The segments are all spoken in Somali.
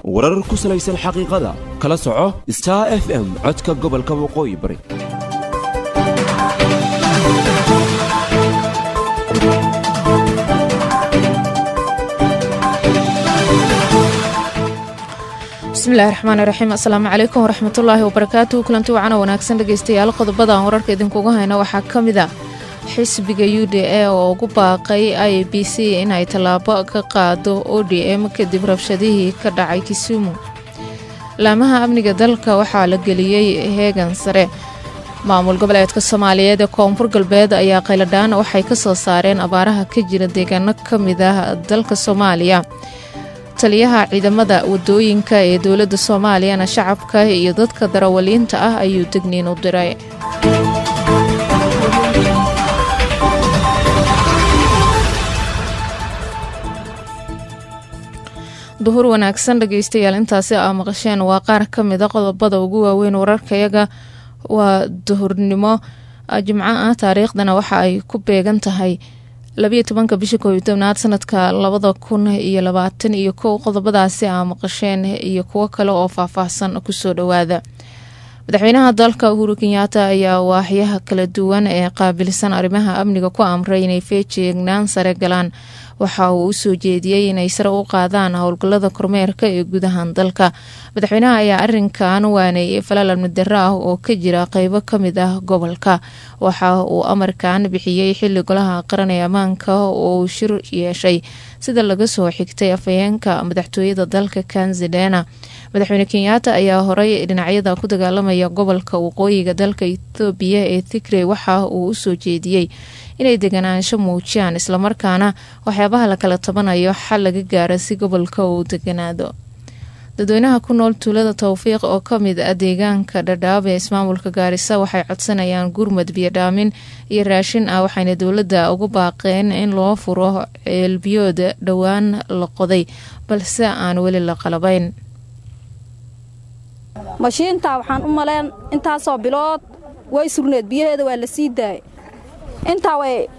warar ku salaysan xaqiiqada kala soco star f m codka gobolka waqooyi bari bismillahi raxmaani raxiim assalaamu calaykum waraxmatullaahi wabarakaatu kulanti wacana wanaagsan dhegeystayaal qodobada aan wararka idinkuga hayno waxaa ka mid a xisbiga u d a oo ugu baaqay i b c inay tallaabo ka qaado o d m kadib rabshadihii ka dhacay kisumu laamaha amniga dalka waxaa la geliyey heegan sare maamul goboleedka soomaaliyeed ee koonfur galbeed ayaa qayladhaan waxay ka soo saareen abaaraha ka jira deegaano ka mid ah dalka soomaaliya taliyaha ciidamada wadooyinka ee dowladda soomaaliyana shacabka iyo dadka darawaliinta ah ayuu degniin u diray duhur wanaagsan dhegeystayaal intaasi aa maqasheen waa qaar ka mida qodobada ugu waaweyn wararkayaga waa duhurnimo jimco ah taariikhdana waxa ay ku beegan tahay labayo tobanka bisha koob iyo tobnaad sanadka labada kun iyo labaatan iyo kow qodobadaasi aa maqasheen iyo kuwo kale oo faahfaahsan kusoo dhowaada madaxweynaha dalka uhuru kenyaata ayaa waaxyaha kala duwan ee qaabilsan arrimaha amniga ku amray inay feejeegnaan sare galaan waxa uu usoo jeediyey inay sare u qaadaan howlgallada kormeerka ee gudahan dalka madaxweynaha ayaa arinkan waaneeyay falal amnidaro ah oo ka jira qeybo kamid ah gobolka waxa uu amarkan bixiyey xili golaha qaran ee ammaanka oo uu shir yeeshay sida laga soo xigtay afhayeenka madaxtooyada dalka kanzidena madaxweyne kenyaata ayaa horey dhinacyada ku dagaalamaya gobolka waqooyiga dalka ethoobiya ee tigrey waxa uu usoo jeediyey inay deganaansho muujiyaan islamarkaana waxyaabaha la kala tabanayo xal laga gaara si gobolka uu deganaado dadweynaha ku nool tuulada towfiiq oo kamid ah deegaanka dhadhaab ee ismaamulka gaarisa waxay codsanayaan gurmad biyodhaamin iyo raashin ah waxayna dowladda ugu baaqeen in loo furo ceelbiyood dhowaan la qoday balse aan weli la qalabayn mashiintaa waxaan u maleen intaasoo bilood way surneed biyaheeda waa la sii daayay intaa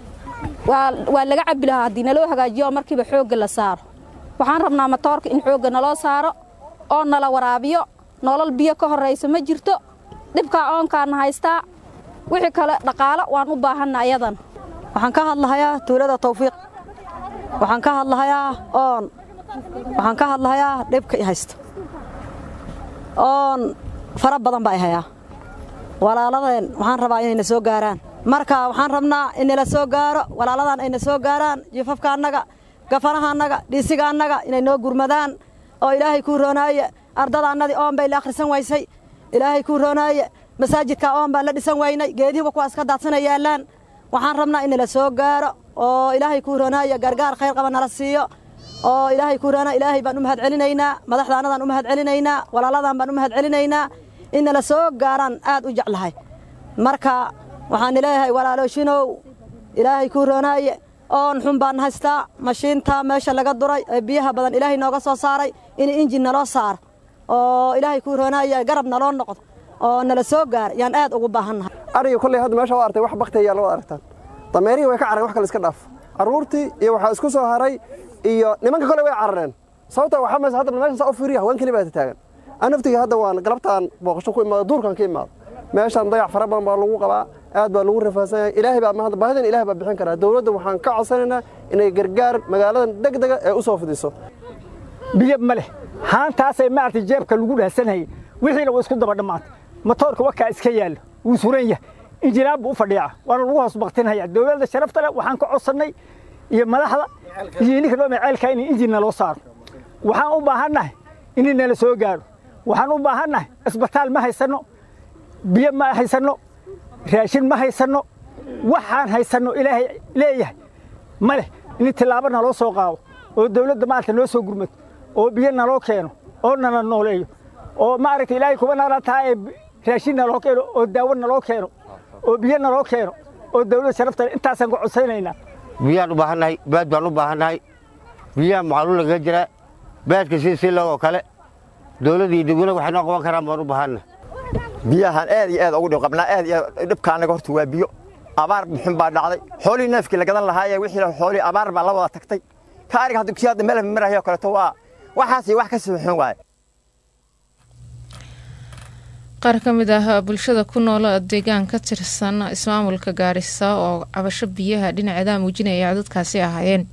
waa laga cabbi lahaa haddii naloo hagaajiyo oo markiiba xoogga la saaro waxaan rabnaa matoorka in xoogga naloo saaro oo nala waraabiyo nolol biyo ka horraysa ma jirto dhibkaa oonkaana haystaa wixii kale dhaqaalo waan u baahanna ayadan waxaan ka hadlahayaa tuulada tawfiiq waxaan ka hadlahayaa oon waxaan ka hadlahayaa dhibka i haysto oon fara badan baa i hayaa walaaladeen waxaan rabaa inayna soo gaaraan marka waxaan rabnaa inala soo gaaro walaaladan ayna soo gaaraan jifafka annaga gafanaha annaga dhiisiga annaga inay noo gurmadaan oo ilaahay kuu roonaaye ardada annadii oon bay la akhrisan waysay ilaahay kuu roonaaye masaajidka oon baan la dhisan waynay geedihiba kuwaas ka daadsana yaallaan waxaan rabnaa inala soo gaaro oo ilaahay kuu roonaaye gargaar khayr qaba nala siiyo oo ilaahay kuu roonaa ilaahay baan u mahad celinaynaa madaxda annadaan u mahad celinaynaa walaaladan baan u mahad celinaynaa inala soo gaaraan aad u jeclahay marka waxaan leeyahay walaaloshinow ilaahay kuu roonaaye oon xun baan haystaa mashiinta meesha laga duray ee biyaha badan ilaahay nooga soo saaray in injin naloo saaro oo ilaahay kuu roonaaye garab naloo noqdo oo nala soo gaara yaan aad ugu baahannahay ariga kolley hadda meesha waa artay wax bakti ayaa loo aragtaan dameerihii way ka carareen wax kale iska dhaaf carruurtii iyo waxaa isku soo haray iyo nimanka kolley way carareen sababta waxaa maysa hadda meeshan saa u fiiriya haween keli baa taagan an naftiga hadda waan galabtaan booqasho ku imaado duurkan ka imaado meeshaan dayac fara badan baa lagu qabaa aad baa lagu rafaadsan yahay ilaahay baa mahad baahidan ilaahay baa bixin karaa dawladda waxaan ka codsanaynaa inay gargaar magaaladan degdega ee u soo fidiso biyo ma leh haantaasay maaragtay jeebka lagu dhaasanayay wixiina waa isku daba dhammaatay matoorka wakaa iska yaallo wuu suran yahay injinaan buu u fadhiica waana lagu hoos baktinaya dowladda sharafta leh waxaan ka codsannay iyo madaxda iyo ninka dhoome ceelkaa in injin naloo saaro waxaan u baahannahay in nala soo gaaro waxaan u baahannahay isbitaal ma haysanno biyo ma haysanno raashin ma haysanno waxaan haysanno ilaahay leeyahay ma leh in tillaabo naloo soo qaado oo dawladda maaragta noo soo gurmato oo biyo naloo keeno oo nala nooleeyo oo maaragta ilaahay kuba nala taha ee raashin naloo keeno oo daawo naloo keeno oo biyo naloo keeno oo dawladda sharafta intaasaan ku codsaynaynaa biyaan u baahannahay baad baan u baahannahay biyaha macluul lagaga jiraa baadka si si logoo kale dawladda iyo degweyne waxay noo qaban karaan baan u baahannahay biyahan aad iyo aad ugu dhib qabnaa aad iyo aad dhibka annaga horta waa biyo abaar muxun baa dhacday xoolihii neefkii la gadan lahaayee wixii xoolihii abaar baa la wada tagtay ka ariga hadda kii hadda meel marahayoo kaleeto waa waxaas iyo wax ka sii xun waaye qaar ka mid ah bulshada ku nool deegaan ka tirsan ismaamulka gaarisa oo cabasho biyaha dhinaceeda muujinaya codadkaasi ahaayeen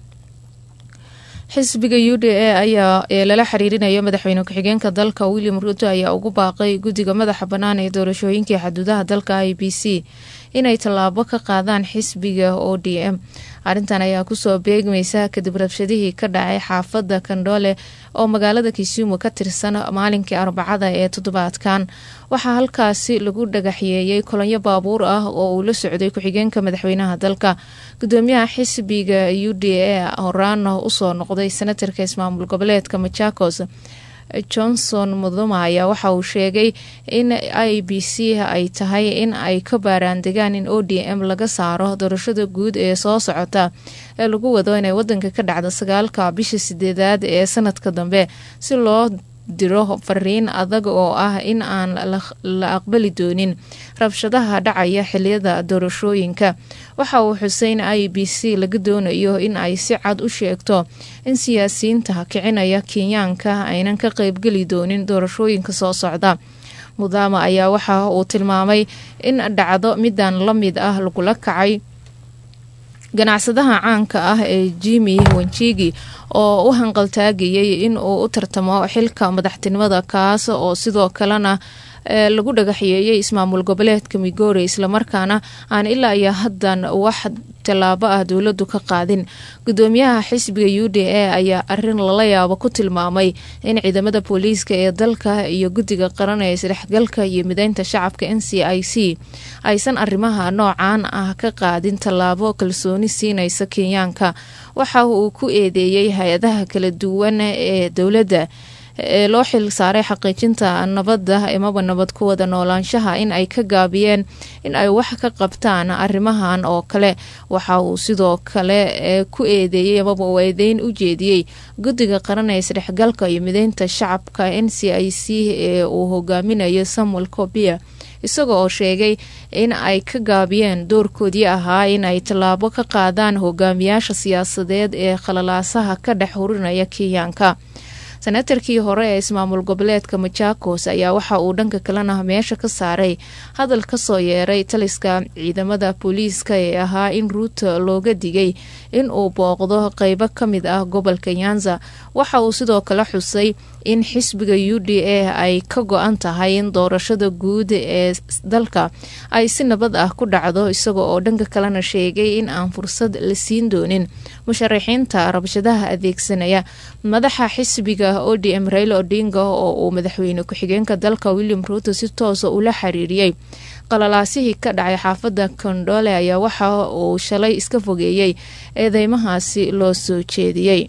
xisbiga u d a ayaa ee lala xiriirinayo madaxweyne ku-xigeenka dalka william ruto ayaa ugu baaqay guddiga madaxa bannaan ee doorashooyinkii xaduudaha dalka i b c inay tallaabo ka qaadaan xisbiga o d m arrintan ayaa kusoo beegmaysa kadib rabshadihii ka dhacay xaafadda kandhoole oo magaalada kisumu ka tirsan maalinkii arbacada ee toddobaadkan waxaa halkaasi lagu dhagaxyeeyey kolonyo baabuur ah oo uu la socday ku-xigeenka madaxweynaha dalka gudoomiyaha xisbiga u d a horaana usoo noqday senatarka ismaamul goboleedka machakos johnson muduma ayaa waxa uu sheegay in i b c ay tahay in ay ka baaraandegaan in o d m laga saaro doorashada guud ee soo socota ee lagu wado inay wadanka ka dhacdo sagaalka bisha sideedaad ee sanadka dambe si loo diro fariin adag oo ah in aan la aqbali doonin rabshadaha dhacaya xiliyada doorashooyinka waxa uu xusay in i b c laga doonayo in ay si cad u sheegto in siyaasiyiinta kicinaya kenyaanka aynan ka qeybgeli doonin doorashooyinka soo socda mudama ayaa waxa uu tilmaamay in dhacdo midan la mid ah lagula kacay ganacsadaha caanka ah ee jimi wanjigi oo u hanqaltaagayay in uu u tartamo xilka madaxtinimada kaas oo sidoo kalena lagu dhagaxyeeyey ismaamul goboleedka migori islamarkaana aan ilaa iyo haddan wax tallaabo ah dowladu ka qaadin gudoomiyaha xisbiga u d a ayaa arin lala yaabo ku tilmaamay in ciidamada booliiska ee dalka iyo guddiga qaran ee isdhexgalka iyo mideynta shacabka n c i c aysan arrimaha noocan ah ka qaadin tallaabo kalsooni siinaysa kenyaanka waxa uu ku eedeeyey hay-adaha kala duwan ee dowladda ee loo xil saaray xaqiijinta nabadda imaba nabad ku wada noolaanshaha in ay ka gaabiyeen in ay wax ka qabtaan arrimahan oo kale waxa uu sidoo kale ku eedeeyey amaba uu eedeyn u jeediyey guddiga qaran ee isdhexgalka iyo mideynta shacabka n c i c ee uu hogaaminayo samuel cobia isaga oo sheegay in ay ka gaabiyeen doorkoodii ahaa in ay tallaabo ka qaadaan hogaamiyaasha siyaasadeed ee khalalaasaha ka dhex hurinaya kenyaanka senatarkii hore ee ismaamul goboleedka machakos ayaa waxa uu dhanka kalena meesha ka saaray hadal kasoo yeeray taliska ciidamada booliiska ee ahaa in ruuto looga digay in uu booqdo qeybo ka mid ah gobolka nyanza waxa uu sidoo kale xusay in xisbiga u d a ay ka go-an tahay in doorashada guud ee dalka ay si nabad ah ku dhacdo isaga oo dhanka kalena sheegay in aan fursad la siin doonin musharaxiinta rabshadaha adeegsanaya madaxa xisbiga o d m raila odinga oo uu madaxweyne ku-xigeenka dalka william ruuto si toosa ula xiriiriyey qalalaasihii ka dhacay xaafadda kondole ayaa waxa uu shalay iska fogeeyey eedeymahaasi loo soo jeediyey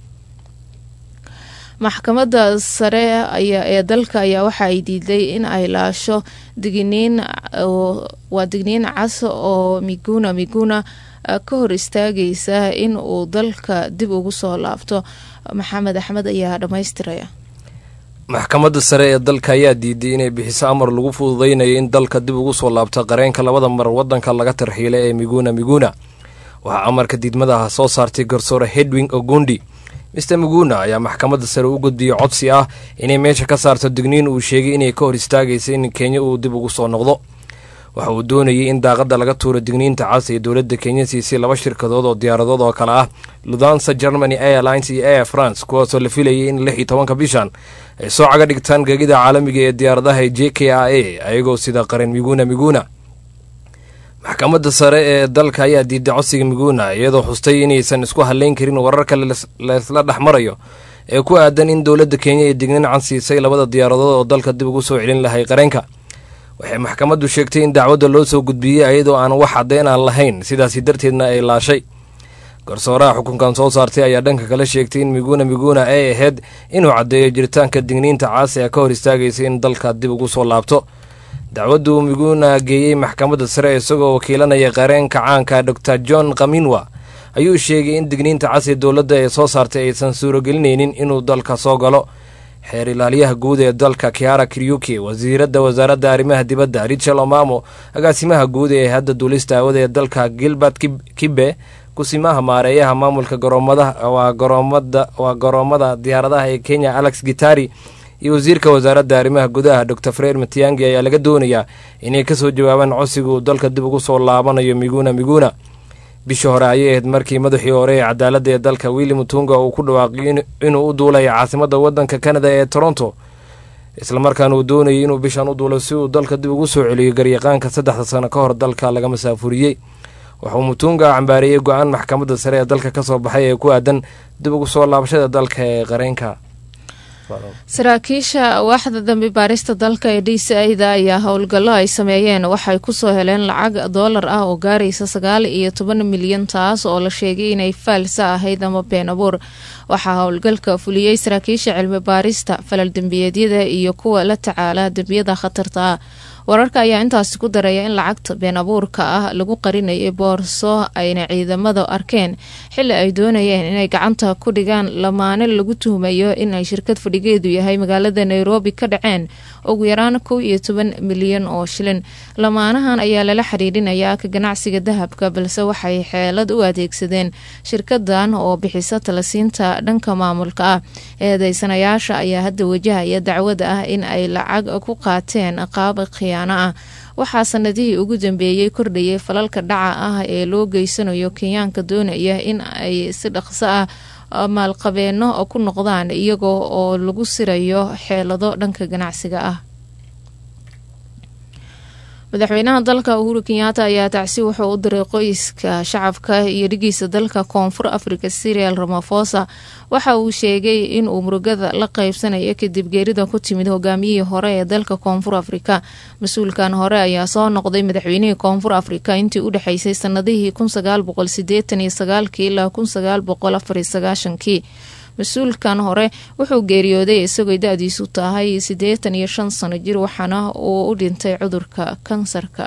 maxkamadda sare ee dalka ayaa waxa ay diiday in ay laasho digniin waa digniin cas oo miguna miguna ka hor istaagaysa in uu dalka dib ugu soo laabto maxamed axmed ayaa dhammaystiraya maxkamadda sare ee dalka ayaa diiday inay bixiso amar lagu fududaynayo in dalka dib ugu soo laabto qareenka labada mar waddanka laga tarxiilay ee miguna miguna waxaa amarka diidmadaha soo saartay garsoore hedwing ogundi mister miguna ayaa maxkamadda sare u gudbiyey codsi ah inay meesha ka saarto digniin uu sheegay inay ka hor istaagaysa in kenya uu dib ugu soo noqdo waxa uu doonayay in daaqadda laga tuuro digniinta cas ee dowladda kenya siisay laba shirkadood oo diyaaradood oo kale ah ludansa germany airlines iyo air france kuwaasoo la filayay in lix iyo tobanka bishan ay soo caga dhigtaan geegida caalamiga ee diyaaradaha j k a a ayagoo sida qaran miguna miguna maxkamadda sare ee dalka ayaa diiday codsiga miguna iyadoo xustay inaysan isku hadlayn karin wararka laysla dhex marayo ee ku aadan in dowladda kenya ay digniin can siisay labada diyaaradood oo dalka dib ugu soo celin lahay qareenka waxay maxkamaddu sheegtay in dacwadda loo soo gudbiyey ayadoo aan wax caddeyn aan lahayn sidaasi darteedna ay laashay garsooraha xukunkan soo saartay ayaa dhanka kale sheegtay in miguna miguna ay ahayd inuu caddeeyo jiritaanka digniinta caas ee ka hor istaagaysa in dalka dib ugu soo laabto dacwaddu miguna geeyey maxkamadda sare isagoo wakiilanaya qareenka caanka dor john kaminwa ayuu sheegay in digniinta cas ee dowladda ee soo saartay aysan suurogelinaynin inuu dalka soo galo xeer ilaaliyaha guud ee dalka kiara kiryuki wasiiradda wasaaradda arrimaha dibadda richel omamo agaasimaha guud ee hadda duulista hawada ee dalka gilbert kibe kusimaha maareeyaha maamulka garoomada waa garoomada waa garoomada diyaaradaha ee kenya alex gitari iyo wasiirka wasaaradda arrimaha gudaha dor freer matiangi ayaa laga doonayaa inay kasoo jawaabaan codsiga uu dalka dib ugu soo laabanayo miguna miguna bishii hore ayay ahayd markii madaxii hore ee cadaaladda ee dalka willi mutunga uu ku dhawaaqay inuu u duulaya caasimadda waddanka kanada ee toronto islamarkaana uu doonayay inuu bishan u duulo si uu dalka dib ugu soo celiyo garyaqaanka saddexda sano ka hor dalka laga masaafuriyey wuxuu mutunga cambaareeyey go-aan maxkamadda sare ee dalka kasoo baxay ee ku aadan dib ugu soo laabashada dalka ee qareenka saraakiisha waaxda dambi baarista dalka ee d c ida ayaa howlgallo ay sameeyeen waxay kusoo heleen lacag doolar ah oo gaaraysa sagaal iyo toban milyan taas oo la sheegay inay faalsa ahayd ama been abuur waxaa howlgalka fuliyey saraakiisha cilmi baarista falal dembiyeedyada iyo kuwa la tacaala dembiyada khatarta ah wararka ayaa intaasi ku daraya in lacagta been abuurka ah lagu qarinayay boorso ayna ciidamada arkeen xili ay doonayeen inay gacanta ku dhigaan lamaane lagu tuhmayo inay shirkad fadhigeedu yahay magaalada nairobi ka dhaceen ugu yaraan kow iyo toban milyan oo shilin lamaanahan ayaa lala xiriirinayaa ka ganacsiga dahabka balse waxay xeelad u adeegsadeen shirkadan oo bixisa talasiinta dhanka maamulka ah eedeysanayaasha ayaa hadda wajahaya dacwada ah in ay lacag ku qaateen qaab khiyaano ah waxaa sanadihii ugu dambeeyey kordhayay falalka dhaca ah ee loo geysanayo kenyaanka doonaya in ay si dhaqso ah maalqabeeno ku noqdaan iyagoo oo lagu sirayo xeelado dhanka ganacsiga ah madaxweynaha dalka uhuru kenyaata ayaa tacsi wuxuu u diray qoyska shacabka iyo dhigiisa dalka koonfur africa sirial ramafosa waxa uu sheegay in uu murugada la qeybsanayo kadib geerida ku timid hogaamiyihii hore ee dalka koonfur afrika mas-uulkan hore ayaa soo noqday madaxweynihii koonfur afrika intii u dhexeysay sanadihii kun sagaal boqol sideetan iyo sagaalkii ilaa kun sagaal boqol afar iyo sagaashankii mas-uulkan hore wuxuu geeriyooday isagoo da-diisu tahay siddeetan iyo shan sano jir waxaana uu u dhintay cudurka kansarka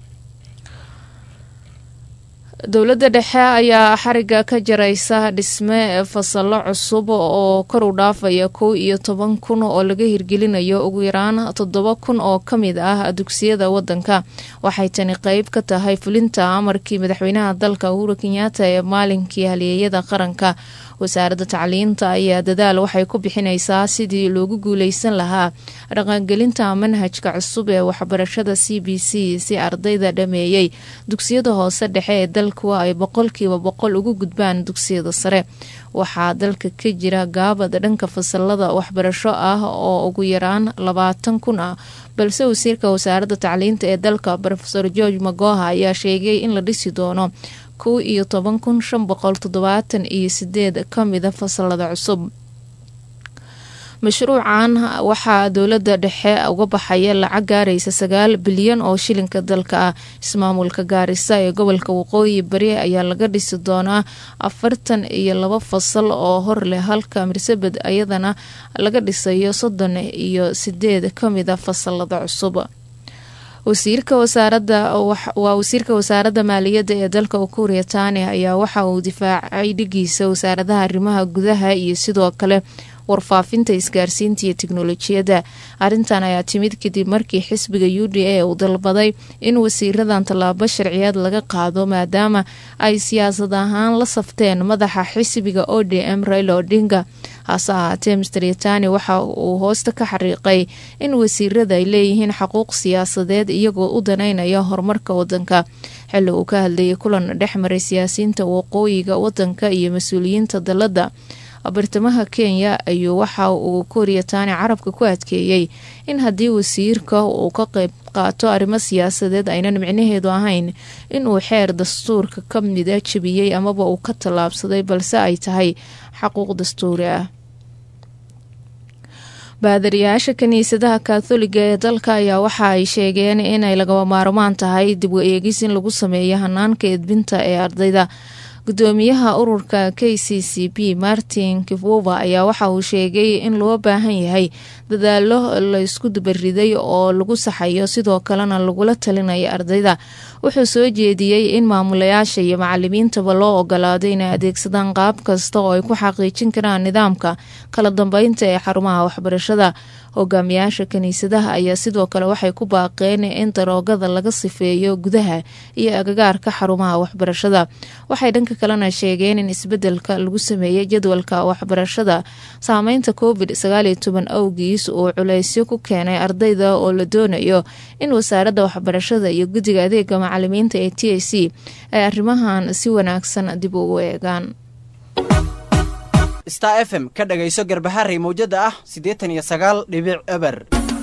dowladda dhexe ayaa xariga ka jaraysa dhisme fasallo cusub oo kor u dhaafaya kow iyo toban kun oo laga hirgelinayo ugu yaraan toddoba kun oo ka mid ah dugsiyada wadanka waxay tani qeyb ka tahay fulinta amarkii madaxweynaha dalka uhuru kenyaata ee maalinkii halyeeyada qaranka wasaaradda tacliinta ayaa dadaal waxay ku bixinaysaa sidii loogu guuleysan lahaa dhaqangelinta manhajka cusub ee waxbarashada c b c si ardayda dhameeyey dugsiyada hoose dhexe ee dalku ay boqolkiiba boqol ugu gudbaan dugsiyada sare waxaa dalka ka jira gaabad dhanka fasalada waxbarasho ah oo ugu yaraan labaatan kun ah balse wasiirka wasaaradda tacliinta ee dalka rofeor george magoha ayaa sheegay in la dhisi doono kow iyo toban kun shan boqol toddobaatan iyo sideed ka mida fasalada cusub mashruucan waxaa dowladda dhexe uga baxaya lacag gaaraysa sagaal bilyan oo shilinka dalka ah ismaamulka gaarisa ee gobolka waqooyi bari ayaa laga dhisi doonaa afartan iyo laba fasal oo hor leh halka mirsabed ayadana laga dhisayo soddon iyo sideed ka mida fasalada cusub wasiirka wasaaradda waa wasiirka wasaaradda maaliyadda ee dalka ukuuriya tani ayaa waxa uu difaacay dhigiisa wasaaradaha arrimaha gudaha iyo sidoo kale warfaafinta isgaarsiinta iyo teknolojiyadda arrintan ayaa timid kadib markii xisbiga u d a uu dalbaday in wasiiradan tallaabo sharciyeed laga qaado maadaama ay siyaasad ahaan la safteen madaxa xisbiga o d m raila odinga hase ahaatee mister yatani waxa uu hoosta ka xariiqay in wasiirada ay leeyihiin xaquuq siyaasadeed iyagoo u danaynaya horumarka wadanka xilli uu ka hadlayay kulan dhex maray siyaasiyiinta waqooyiga wadanka iyo mas-uuliyiinta dalladda bartamaha kenya ayuu waxa uu kooriyataani carabka ku adkeeyey in haddii wasiirka uu ka qeyb qaato arrimo siyaasadeed aynan micnaheedu ahayn inuu xeer dastuurka ka mida jebiyey amaba uu ka tallaabsaday balse ay tahay xaquuq dastuuri ah baadariyaasha kiniisadaha katholiga ee dalka ayaa waxa ay sheegeen inay lagaba maarmaan tahay dib u eegis in lagu sameeyo hanaanka edbinta ee ardayda gudoomiyaha ururka k c c b martin kivuva ayaa waxa uu sheegay in loo baahan yahay dadaalo laysku dubariday oo lagu saxayo sidoo kalena lagula talinayo ardayda wuxuu soo jeediyey in maamulayaasha iyo macalimiintaba loo ogolaado inay adeegsadaan qaab kasta oo ay ku xaqiijin karaan nidaamka kala dambeynta ee xarumaha waxbarashada hogaamiyaasha kiniisadaha ayaa sidoo kale waxay ku baaqeen in daroogada laga sifeeyo gudaha iyo agagaarka xarumaha waxbarashada waxay dhanka kalena sheegeen in isbedelka lagu sameeyey jadwalka waxbarashada saameynta covid sagaaliyo toban awgiis uu culeysyo ku keenay ardayda oo la doonayo in wasaaradda waxbarashada iyo guddiga adeega macalimiinta ee t a c ay arrimahan si wanaagsan dib ugu eegaan star f m ka dhagayso garbaharey mawjada ah siddeetan iyo sagaal dhibic eber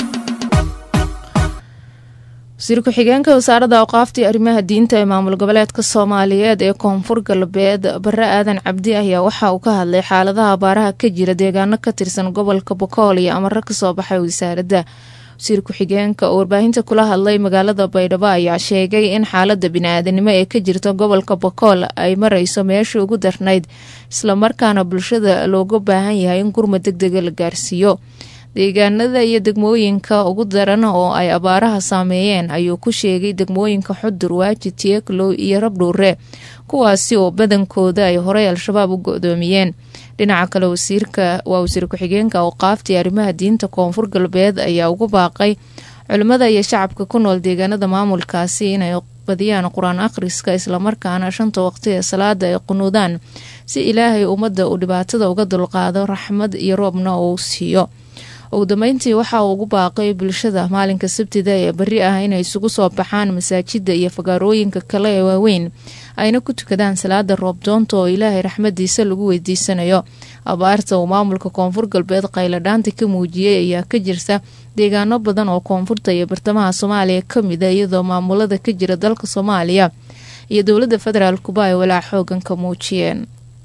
wasiir ku-xigeenka wasaaradda awqaaftii arrimaha diinta ee maamul goboleedka soomaaliyeed ee koonfur galbeed bare aadan cabdi ayaa waxa uu ka hadlay xaaladaha abaaraha ka jira deegaano ka tirsan gobolka bokool iyo amaro kasoo baxay wasaaradda wasiir ku-xigeenka oo warbaahinta kula hadlay magaalada baydhabo ayaa sheegay in xaalada bini-aadanimo ee ka jirta gobolka bokool ay marayso meeshii ugu darnayd islamarkaana bulshada looga baahan yahay in gurma deg dega la gaarsiiyo deegaanada iyo degmooyinka ugu daran oo ay abaaraha saameeyeen ayuu ku sheegay degmooyinka xudur waaji tieglow iyo rabdhuure kuwaasi oo badankooda ay horey al-shabaab u go-doomiyeen dhinaca kale wasiirka waa wasiir ku-xigeenka awqaaftii arrimaha diinta koonfur galbeed ayaa ugu baaqay culimmada iyo shacabka ku nool deegaanada maamulkaasi inay badiyaan qur-aan akhriska islamarkaana shanta waqti ee salaada ay qunuudaan si ilaahay ummadda uu dhibaatada uga dulqaado raxmad iyo roobna uu siiyo ugu dambeyntii waxa uu ugu baaqay bulshada maalinka sabtida ee beri ah inay isugu soo baxaan masaajida iyo fagaarooyinka kale ee waaweyn ayna ku tukadaan salaada roobdoonta oo ilaahay raxmadiisa lagu weydiisanayo abaarta uu maamulka koonfur galbeed qayladhaanta ka muujiyey ayaa ka jirta deegaano badan oo koonfurta iyo bartamaha soomaaliya ka mida iyadoo maamulada ka jira dalka soomaaliya iyo dowladda federaalkuba ay walaac xoogan ka muujiyeen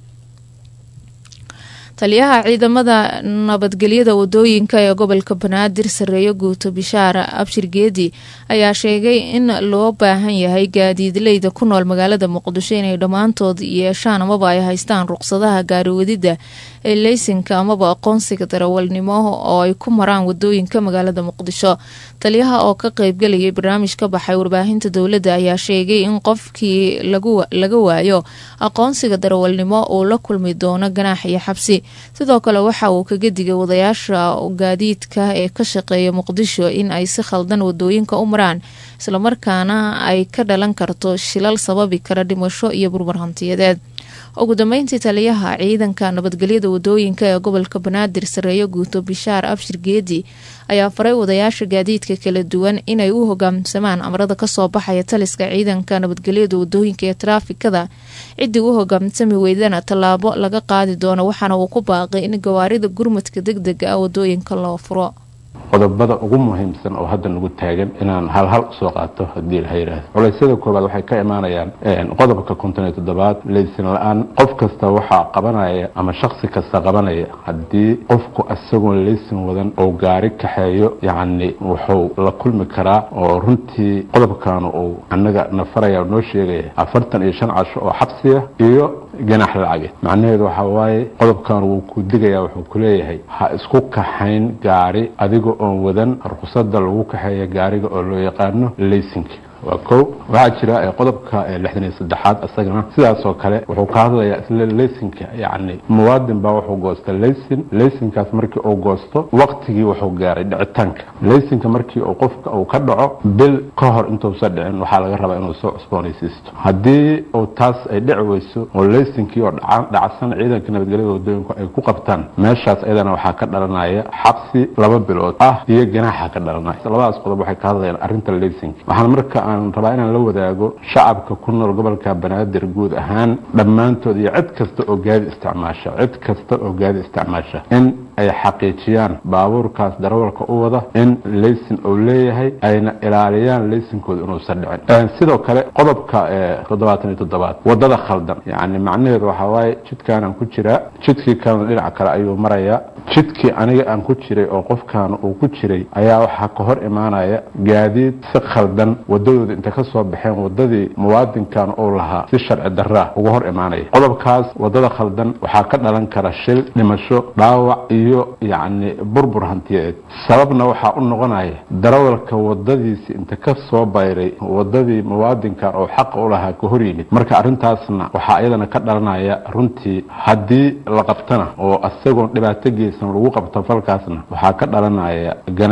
taliyaha ciidamada nabadgelyada wadooyinka ee gobolka banaadir sareeyo guuto bishaar abshir geedi ayaa sheegay in loo baahan yahay gaadiidleyda ku nool magaalada muqdisho inay dhammaantood yeeshaan amaba ay haystaan ruqsadaha gaariwadida ee leysinka amaba aqoonsiga darawalnimo oo ay ku maraan wadooyinka magaalada muqdisho taliyaha oo ka qeybgelayay barnaamij ka baxay warbaahinta dowladda ayaa sheegay in qofkii laga waayo aqoonsiga darawalnimo uu la kulmi doono ganaax iyo xabsi sidoo kale waxa uu kaga digay wadayaasha gaadiidka ee ka shaqeeya muqdisho in ay si khaldan wadooyinka u maraan islamarkaana ay ka dhalan karto shilal sababi kara dhimasho iyo burmar hantiyadeed ugu dambeyntii taliyaha ciidanka nabadgelyada wadooyinka ee gobolka banaadir sareeyo guuto bishaar abshir geedi ayaa faray wadayaasha gaadiidka kala duwan inay u hogaamsamaan amarada kasoo baxaya taliska ciidanka nabadgelyada wadooyinka ee taraafikada ciddii u hogaamsami weydana tallaabo laga qaadi doono waxaana uu ku baaqay in gawaarida gurmadka deg dega ah wadooyinka loo furo qodobada ugu muhiimsan oo hadda nagu taagan inaan halhal usoo qaato haddii la yidhaahdo culeysyada koobaad waxay ka imaanayaan qodobka konton iyo toddobaad leysin la-aan qof kasta waxaa qabanaya ama shaksi kasta qabanaya haddii qofku isagoon leysin wadan oo gaari kaxeeyo yacni wuxuu la kulmi karaa oo runtii qodobkan uu annaga nafaraya noo sheegaya afartan iyo shan casho oo xabsiya iyo ganax lacageed macnaheedu waxaa waaye qodobkan wuu ku digaya wuxuu ku leeyahay ha isku kaxayn gaari adiga oon wadan ruqsada lagu kaxeeya gaariga oo loo yaqaano leysinka waa kow waxaa jira qodobka lixdan iyo saddexaad isagana sidaasoo kale wuxuu ka hadlayaa isla leysinka yacni muwaadin baa wuxuu goosta leysin leysinkaas markii uu goosto waqtigii wuxuu gaaray dhicitaanka leysinka markii uu qofka uu ka dhaco bil ka hor intuusa dhicin waxaa laga rabaa inuu soo cusboonaysiisto haddii uu taas ay dhici weyso oo leysinkii oo dhacsan ciidanka nabadgelyada wadooyinku ay ku qabtaan meeshaas iyadana waxaa ka dhalanaya xabsi laba bilood ah iyo ganaaxa ka dhalanaya labadaas qodob waxay ka hadlayaan arrinta leysinka waxaan marka aan rabaa inaan la wadaago shacabka ku nool gobolka banaadir guud ahaan dhammaantood iyo cid kasta oo gaadi isticmaasha cid kasta oo gaadi isticmaasha in ay xaqiijiyaan baabuurkaas darawalka u wada in leysin uu leeyahay ayna ilaaliyaan leysinkooda inuusan dhicin sidoo kale qodobka toddobaatan iyo toddobaad wadada khaldan yacni macnaheedu waxaa waaye jidkaanaan ku jiraa jidkii kalena dhinaca kale ayuu marayaa jidkii aniga aan ku jiray oo qofkaan uu ku jiray ayaa waxaa ka hor imaanaya gaadiid si khaldan wadadooda inta ka soo baxeen wadadii muwaadinkan uu lahaa si sharci daraa uga hor imaanaya qodobkaas wadada khaldan waxaa ka dhalan kara shil dhimasho dhaawac iyo yacni burbur hantiyeed sababna waxaa u noqonaya darawalka wadadiisi inta ka soo bayray wadadii muwaadinkan oo xaqa u lahaa ka hor yimid marka arrintaasna waxaa iyadana ka dhalanaya runtii haddii la qabtana oo isagoon dhibaato geysan lagu qabto falkaasna waxaa ka dhalanaya ganaax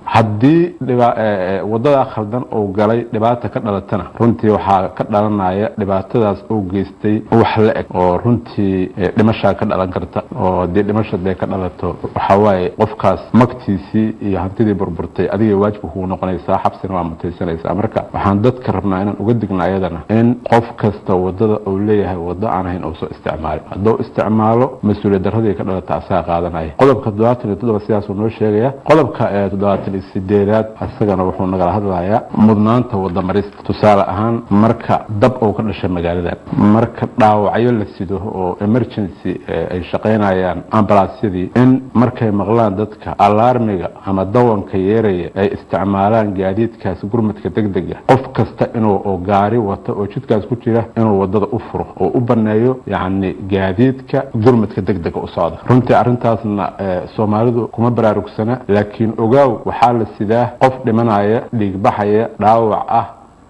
haddii dhiba- ee, ee, wadadaa khaldan uu galay dhibaata ka dhalatana runtii waxaa ka dhalanaya dhibaatadaas uu geystay wax la eg oo runtii ee, dhimashaa ka dhalan karta oo haddii dhimasha dee ka dhalato waxaa waaye qofkaas magtiisii iyo hantidii burburtay adiga waajibka kugu noqonaysaa xabsina waa mutaysanaysaa marka waxaan dadka rabnaa inaan uga digna ayadana in qof kasta wadada uu leeyahay wado aan ahayn uu soo isticmaalo hadduu isticmaalo mas-uuliyad daradii ka dhalata asaga qaadanaya qodobka toddobaatan iyo toddoba sidaasuu noo sheegaya qodobka ee toddobaatan iyo sideedaad isagana wuxuu nagala hadlayaa mudnaanta wadamarista tusaale ahaan marka dab uu ka dhashay magaaladan marka dhaawacyo la sido oo emergency ee ay shaqaynayaan ambalaasyadii in markay maqlaan dadka alarmiga ama dawanka yeeraya ay isticmaalaan gaadiidkaas gurmadka degdega qof kasta inuu oo gaari wato oo jidkaas ku jira inuu wadada u furo oo u baneeyo yacni gaadiidka gurmadka degdega u socda runtii arrintaasna ee, soomaalidu kuma baraarugsana laakiin ogaaw waxaa la sidaa qof dhimanaya dhiigbaxaya dhaawac ah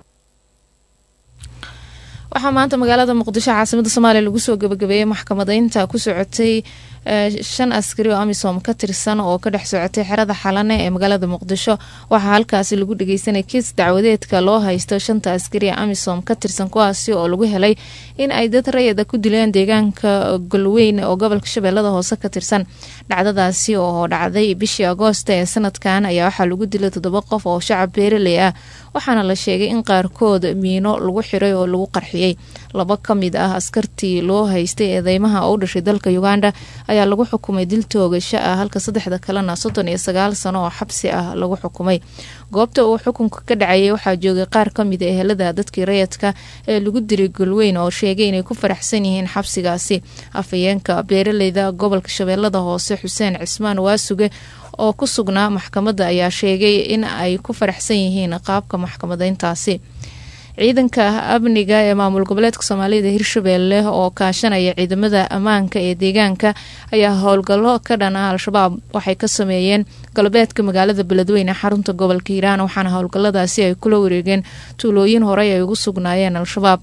waxaa maanta magaalada muqdisho caasimada soomaaliya lagu soo gabagabeeyey maxkamadeynta ku socotay ee, shan askari oo amisom ka tirsan oo ka dhex socotay xerada xalane ee magaalada muqdisho waxaa halkaasi lagu dhageysanay kiis dacwadeedka loo haysto shanta askari ee amisom ka tirsan kuwaasi oo lagu helay in ay dad rayada ku dileen deegaanka golweyn oo gobolka shabeellada hoose ka tirsan dhacdadaasi oo dhacday bishii agoosta ee sanadkan ayaa waxaa lagu dilay toddoba qof oo shacab beeraley ah waxaana la sheegay in qaarkood miino lagu xiray oo lagu qarxiyey laba ka mid ah askartii loo haystay eedeymaha oo u dhashay dalka uganda ayaa lagu xukumay dil toogasho ah halka saddexda kalena soddon iyo sagaal sano oo xabsi ah lagu xukumay goobta uu xukunka ka dhacayay waxaa joogay qaar ka mid a ehelada dadkii rayadka ee lagu diray golweyn oo sheegay inay ku faraxsan yihiin xabsigaasi afhayeenka beeraleyda gobolka shabeellada hoose xuseen cismaan waasuge oo ku sugnaa maxkamadda ayaa sheegay in ay ku faraxsan yihiin qaabka maxkamadeyntaasi ciidanka amniga ee maamul goboleedka soomaalida hirshabeelle oo kaashanaya ciidamada ammaanka ee deegaanka ayaa howlgallo ka dhan ah al-shabaab waxay ka sameeyeen galbeedka magaalada beledweyne xarunta gobolka hiiraan waxaana howlgalladaasi ay kula wareegeen tuulooyin horey ay ugu sugnaayeen al-shabaab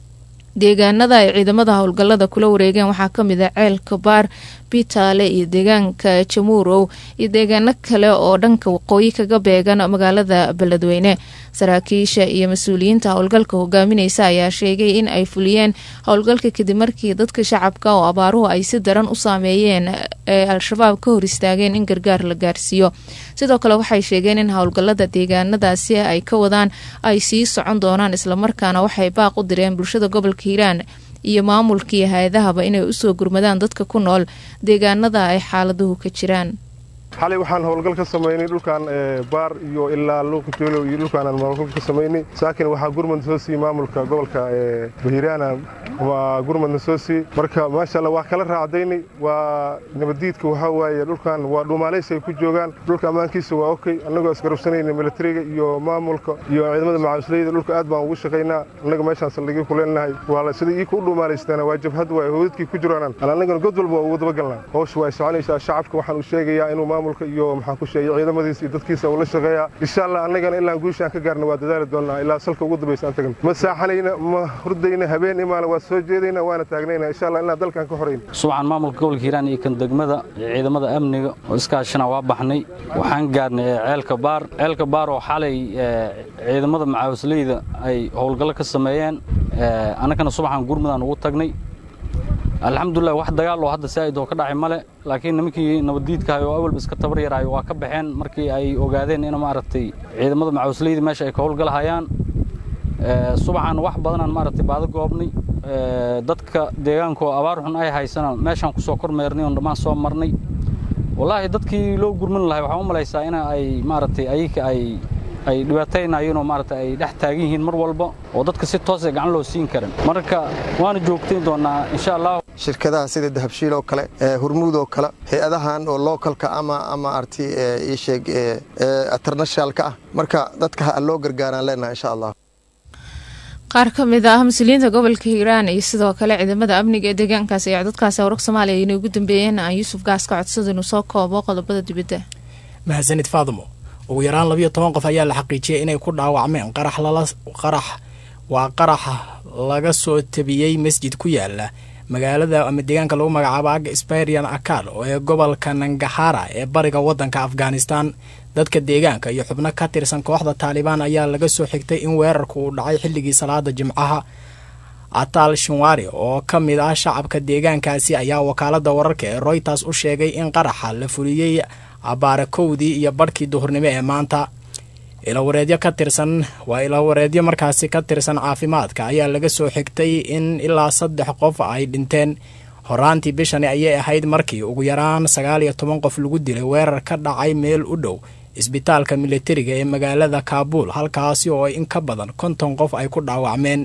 deegaanada ay ciidamada howlgallada kula wareegeen waxaa kamid ah ceelka baar bitaale iyo deegaanka jamuurow iyo deegaano kale oo dhanka waqooyi kaga beegan magaalada beledweyne saraakiisha iyo mas-uuliyiinta howlgalka hogaamineysa ayaa sheegay in ay fuliyeen howlgalka kadib markii dadka shacabka oo abaaruhu ay si daran u saameeyeen ee al-shabaab ka hor istaageen in gargaar la gaarsiiyo sidoo kale waxay sheegeen in howlgalada deegaanadaasi ay ka wadaan ay sii socon doonaan islamarkaana waxay baaq u direen bulshada gobolka hiiraan iyo maamulkii hay-adahaba inay usoo gurmadaan dadka ku nool deegaanada ay xaaladuhu ka jiraan xalay waxaan howlgal ka samaynay dhulkan baar iyo ilaa luuqjoolow iyo dhulkaan aan howlgal ka samaynay saakin waxaa gurmad soo siiyey maamulka gobolka hiiraana waa gurmadna soo siiyey marka maasha allah waa kala raacdaynay waa nabaddiidka waxaa waaye dhulkan waa dhuumaalaysi ay ku joogaan dhulka ammaankiisa waa okay annagoo isgarabsanayna militariga iyo maamulka iyo ciidamada macaamisleyda dhulka aad baan ugu shaqaynaa annaga meeshaan saldhigyo ku leenahay waa sida ii ku dhuumaalaystaana waa jabhad waa howdadkii ku jiraan annagana god walba waa ugu dabagalnaa howsha waa soconaysaa shacabka waxaan u sheegayaa inuu maamulka iyo maxaan ku sheegay ciidamadiisa iyo dadkiisa uu la shaqeeyaa insha allah annagana ilaa guushaan ka gaarna waa dadaali doonnaa ilaa salka ugu dambaysa aan tagan ma saaxanayna ma hurdayna habeen imaana waa soo jeedayna waana taagnayna insha allah ilaa dalkan ka horayn subaxan maamulka gobolka hiiraan iyo kan degmada iyo ciidamada amniga oo iskaashana waa baxnay waxaan gaarnay ceelka baar ceelka baar oo xalay ciidamada macaawisleyda ay howlgallo ka sameeyeen annagana subaxan gurmudaan ugu tagnay alxamdulilah wax dagaal oo hadda saa'id oo ka dhacay male laakiin nimankii nabaddiidkahay oo awalba iska tabar yaraayo waa ka baxeen markii ay ogaadeen in maaragtay ciidamada macawisleyda meesha ay ka howlgalahayaan subaxan wax badanaan maaragtay baado goobnay dadka deegaanka oo abaar xun ay haysana meeshaan ku soo kormeernay oon dhammaan soo marnay wallaahi dadkii loo gurmin lahay waxaan u malaysaa in ay maaragtay ayika ay ay dhibaataynayeen oo maaragtay ay dhex taagan yihiin mar walba oo dadka si toosay gacan loo siin karin marka waana joogtayn doonaa insha allah shirkadaha sida dahabshiil oo kale hurmuud oo kale hay-adahan oo localka ama ama arti ii sheeg internationalka ah marka dadka ha loo gargaaraan leenahay insha allah qaar ka mid ah mas-uuliyiinta gobolka hiiraan iyo sidoo kale ciidamada amniga ee deegaankaasi ayaa dadkaasi wararka soomaaliya inay ugu dambeeyeen aan yuusuf gaas ka codsada inuu soo koobo qodobada dibadda mahadsanid faadimo ugu yaraan labiyo toban qof ayaa la xaqiijiyay inay ku dhaawacmeen qarax lala qarax waa qarax laga soo tabiyey masjid ku yaala magaalada ama deegaanka lagu magacaabo aga sparian akal oo ee gobolka nangahara ee bariga waddanka afghanistan dadka deegaanka iyo xubno ka tirsan kooxda taalibaan ayaa laga soo xigtay in weerarku uu dhacay xilligii salaada jimcaha atal shinwari oo ka mid ah shacabka deegaankaasi ayaa wakaalada wararka ee royters u sheegay in qaraxa la fuliyey abaarakowdii iyo barhkii duhurnimo ee maanta ilawareedyo ka tirsan waa ilawareedyo markaasi ka tirsan caafimaadka ayaa laga soo xigtay in ilaa saddex qof ay dhinteen horaantii bishani ayay ahayd markii ugu yaraan sagaal iyo toban qof lagu dilay weerar ka dhacay meel u dhow isbitaalka militariga ee magaalada kaabuul halkaasi oo in ka badan konton qof ay ku dhaawacmeen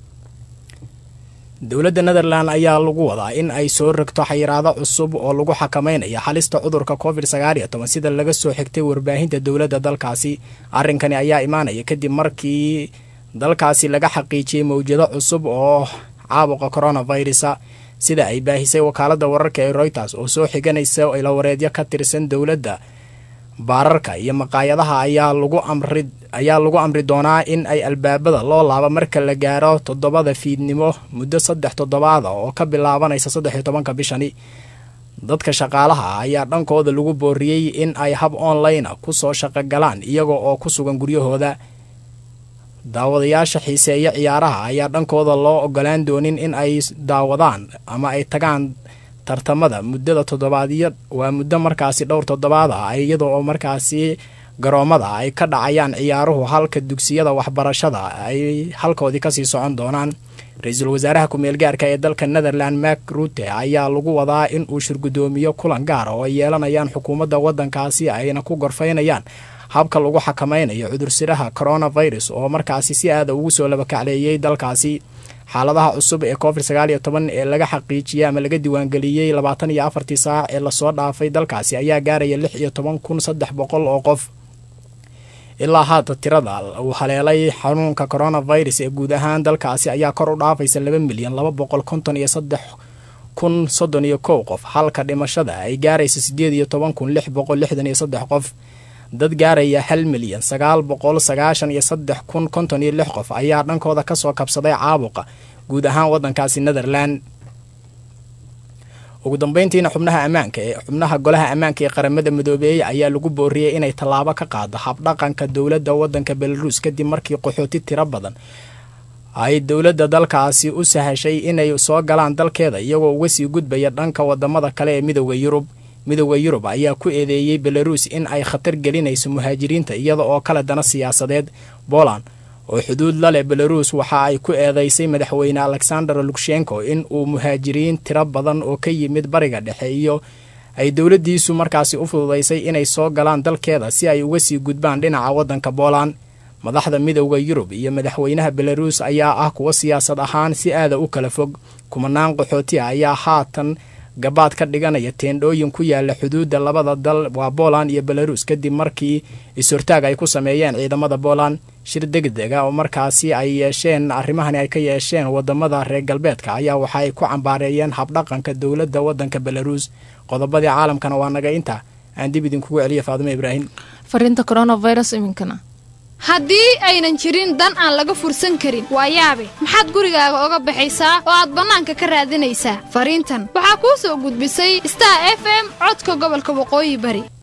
dowladda netherland ayaa lagu wadaa in ay soo rogto xayiraado cusub oo lagu xakamaynayo halista cudurka covid sagaal iyo toban sida laga soo xigtay warbaahinta dowladda dalkaasi arrinkani ayaa imaanaya kadib markii dalkaasi laga xaqiijiyey mawjado cusub oo caabuqa coronavirusa sida ay baahisay wakaalada wararka ee royters oo soo xiganaysa ilawareedyo ka tirsan dowladda baararka iyo maqaayadaha ayaa lagu amri ayaa lagu amri doonaa in ay albaabada loo laabo marka la gaaro toddobada fiidnimo muddo saddex toddobaada oo ka bilaabanaysa saddex iyo tobanka bishani dadka shaqaalaha ah ayaa dhankooda lagu booriyey in ay hab online kusoo shaqogalaan iyaga oo ku sugan guryahooda daawadayaasha xiiseeya ciyaaraha ayaa dhankooda loo ogolaan doonin in ay daawadaan ama ay tagaan tartamada muddada toddobaadyo waa muddo markaasi dhowr toddobaad ah iyada oo markaasi garoomada ay ka dhacayaan ciyaaruhu halka dugsiyada waxbarashada ay halkoodii kasii socon doonaan ra-iisul wasaaraha ku-meel gaarka ee dalka netherland mak rute ayaa lagu wadaa in uu shirgudoomiyo kulan gaara oo ay yeelanayaan xukuumadda waddankaasi ayna ku gorfaynayaan habka lagu xakamaynayo cudursiraha coronavirus oo markaasi si aada ugu soo labakacleeyey dalkaasi xaaladaha cusub ee covid sagaal iyo toban ee laga xaqiijiyey ama laga diiwaangeliyey labaatan iyo afartii saac ee lasoo dhaafay dalkaasi ayaa gaaraya lix iyo toban kun saddex boqol oo qof ilaa haata tirada uu haleelay xanuunka coronavirus ee guud ahaan dalkaasi ayaa kor u dhaafaysa laba milyan laba boqol konton iyo saddex kun soddon iyo kow qof halka dhimashada ay gaaraysa siddeed iyo toban kun lix boqol lixdan iyo saddex qof dad gaaraya hal milyan sagaal boqol sagaashan iyo saddex kun konton iyo lix qof ayaa dhankooda kasoo kabsaday caabuqa guud ahaan waddankaasi netherland ugu dambeyntiina xubnaha ammaanka ee xubnaha golaha ammaanka ee qaramada midoobeeyey ayaa lagu booriyey inay tallaabo ka qaado habdhaqanka dowladda waddanka belarus kadib markii qaxooti tiro badan ay dowladda dalkaasi u sahashay inay soo galaan dalkeeda iyagoo uga sii gudbaya dhanka wadamada kale ee midooda yurub midooda yurub ayaa ku eedeeyey belarus in ay khatar gelinayso muhaajiriinta iyada oo kale dana siyaasadeed poland oo xuduud la leh belarus waxa ay ku eedeysay madaxweyne alexander lukshenko in uu muhaajiriin tiro badan oo ka yimid bariga dhexe iyo ay dowladdiisu markaasi u fududaysay inay soo galaan dalkeeda si ay uga sii gudbaan dhinaca waddanka poland madaxda midowda yurub iyo madaxweynaha belarus ayaa ah kuwa siyaasad ahaan si aada u kala fog kumanaan qaxooti ah ayaa haatan gabaad ka dhiganaya teendhooyin ku yaala xuduudda labada dal waa poland iyo belarus kadib markii is-hortaag ay ku sameeyeen ciidamada poland shir degdega oo markaasi ay yeesheen arrimahani ay ka yeesheen wadamada reer galbeedka ayaa waxa ay ku cambaareeyeen habdhaqanka dowladda waddanka belarus qodobadii caalamkana waa naga inta aan dib idinkugu celiya faadimo ibraahim fariinta coronavirus iminkana haddii aynan jirin dan aan laga fursan karin waa yaabe maxaad gurigaaga oga baxaysaa oo aad bannaanka ka raadinaysaa fariintan waxaa kuu soo gudbisay star f m codka gobolka waqooyi bari